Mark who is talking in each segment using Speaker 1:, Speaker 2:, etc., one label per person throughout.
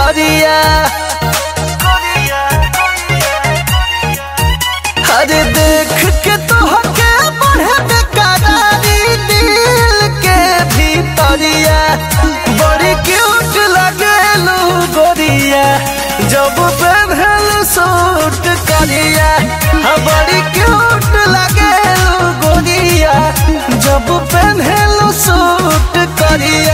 Speaker 1: भीतरिया अरे देख के तोहके बढ़े बेकरारी दिल के भीतरिया बड़ी क्यूट लगेलू गोरिया जब पहनल सूट करिया हाँ बड़ी क्यूट लगेलू गोरिया जब पहनल सूट करिया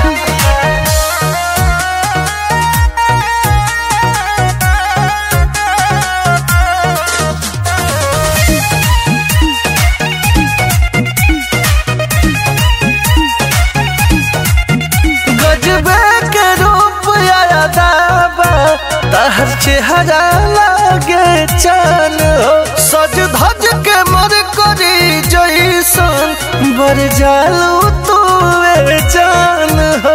Speaker 1: गजबे के रूप यादाबा तहर चेहरा लागे चान हो सज धज के मर करी जैसन बर जालू तू जान हो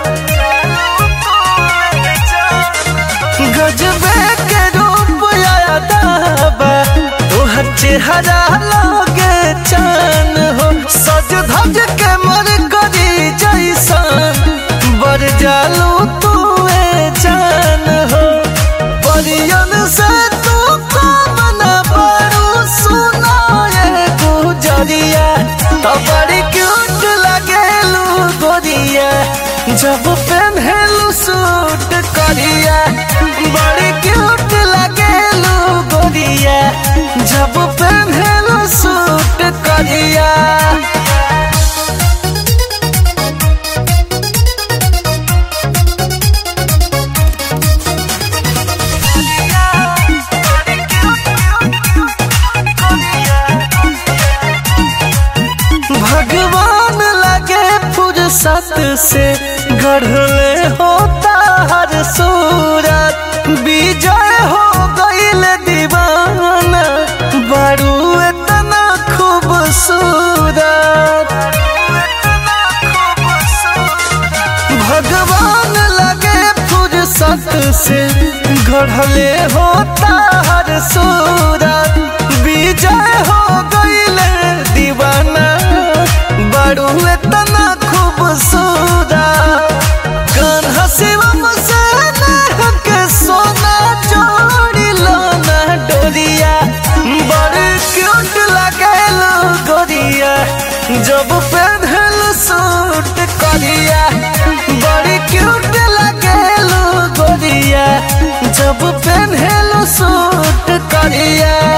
Speaker 1: गजबे के रूप यादाबा तोहर चेहरा लागे चान हो सज धज के मर करी जैसन बर जालू तू जान हो परियन से तू कम न पड़ू सुना ये गुजरिया तो बड़ी क्यूट लगेलू गोरिया जब पहनलू सूट करिया बड़ी क्यूट लगेलू गोरिया जब पहनलू सूट करिया भगवान लगे फुर्सत से गढ़ले होता हर सूरत विजय हो गईल दीवाना बड़ू इतना खूबसूरत भगवान लगे फुर्सत से गढ़ले होता हर सूरत विजय हो गईल दीवाना बड़ू इतना खूबसूरत कान्हा शिवम से नेह के सोना जोड़ी लो ना डोरिया बड़ क्यूट लगेलो गोरिया जब पहनल सूट करिया बड़ी क्यूट लगेलो गोरिया जब पहनल सूट करिया